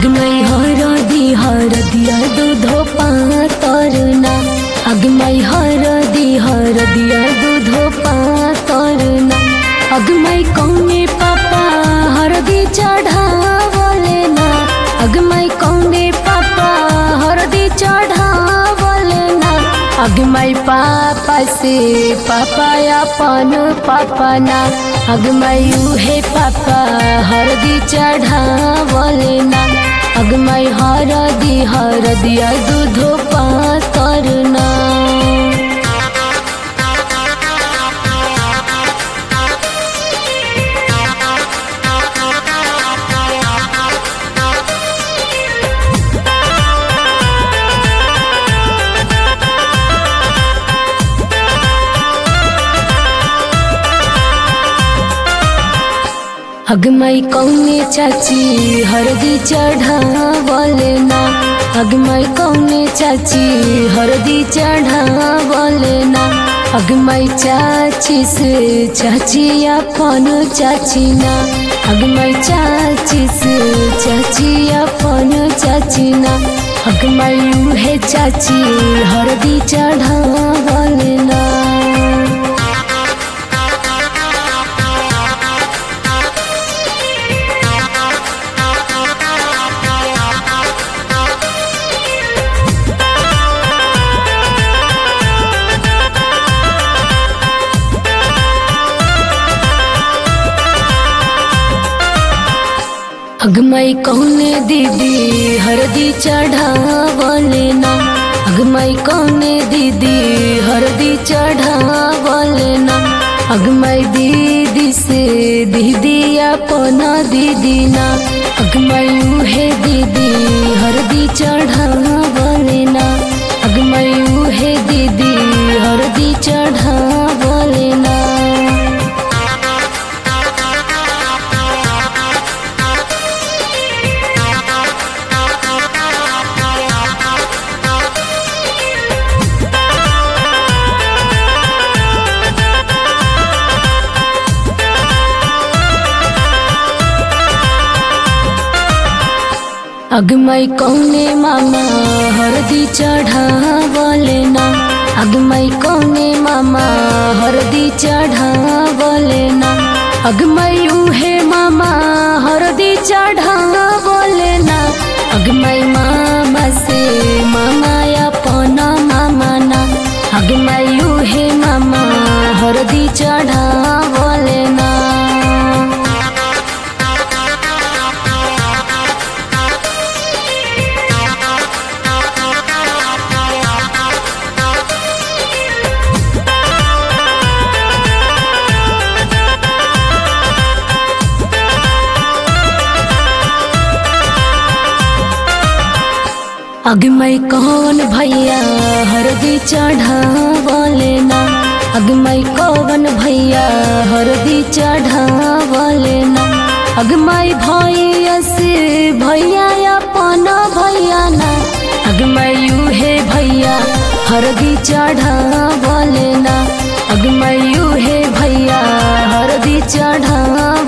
अगमई हरदी हरदिया दूधो पातरना अगमई हरदी हरदिया दूधो पातरना अगमई कौने पापा हरदी चढ़ावले ना अगमई कौने पापा हरदी चढ़ावले ना अगमई पापा से पापा अपन पापा ना अगमई उहे पापा हरदी चढ़ावले ना अगमई हरदी हरदिया दूधो पातरना अगमई कौने चाची हरदी चढ़ावले ना अगमई कौने चाची हरदी चढ़ावले ना अगमई चाची से चाची अपन चाची ना अगमई चाची से चाची अपन चाची ना अगमई उहे चाची हरदी चढ़ावले ना अगमई कौने दीदी हरदी चढ़ावले ना अगमई कौने दीदी हरदी चढ़ावले ना अगमई दीदी से दीदी अपना दीदी ना अगमई उहे दीदी हरदी चढ़ावले ना अगमई उहे दीदी हरदी चढ़ावले ना अगमई कौने मामा हरदी चढ़ावले ना अगमई कौने मामा हरदी चढ़ावले ना अगमई उहे मामा हरदी चढ़ावले ना अगमई मामा से मामा अपना मामा ना अगमई उहे मामा हरदी चढ़ावले ना अगमई कौन भैया हरदी चढ़ावले ना अगमई कौन भैया हरदी चढ़ावले ना अगमई भैया से भैया अपन भैया ना अगमई उहे भैया हरदी चढ़ावले ना अगमई उहे भैया हरदी चढ़ा